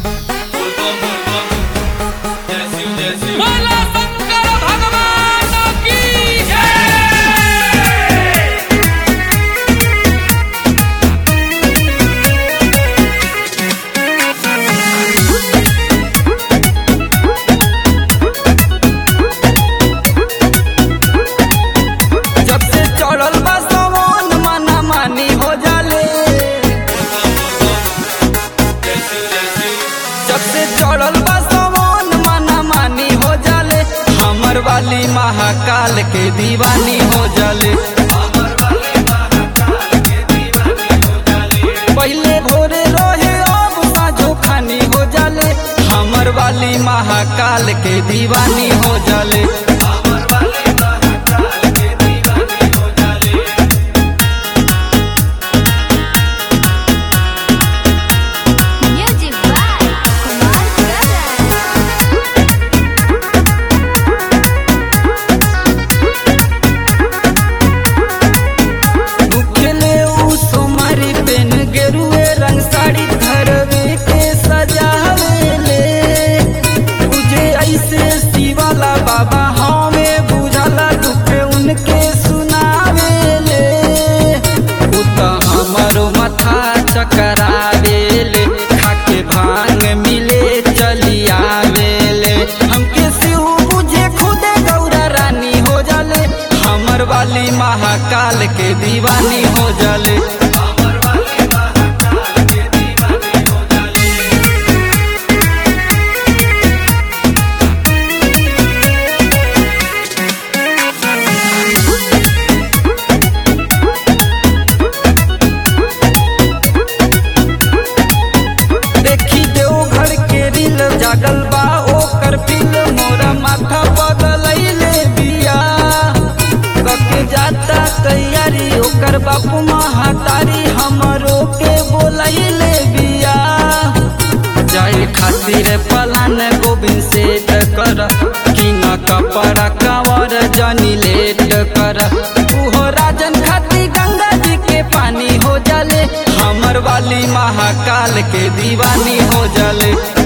बोला शंकर भगवान की जय जब से चढ़ल बा सवन मना मानी हो जाले जब से चढ़ल बा सवन मना मानी हो जाले हमर वाली महाकाल के दीवानी हो जाले पहले भोरे रहे अब साँझो खानी हो जाले हमर वाली महाकाल के दीवानी हो जाले Music by Kumar Garan. मुखले उ सोमारी पेन गेरुए रंग साड़ी धरवे के सजावेले तुझे ऐसे शिवाला बाबा हमें बुझाला दुख उनके सुनावेले उ त हमरो माथा चकरावेले खाके भांग मिले चली आवेले हमके शिव बुझे खुदे गौरा रानी हो जाले हमर वाली महाकाल के दीवानी हो जाले देखी देवघर के रील जागल बा ओकर फिल मोरा माथा बदलैले बिया कके जाता तैयारी ओकर बापू महातारी हमरो के बोलैले बिया जाए खातिर पलान गोविंद सेठ कर किंग कपड़ा कंवर जनी लेट कर उहो राजन खातिर गंगा जी के पानी हो जाले हमर वाली महाकाल के दीवानी हो जाले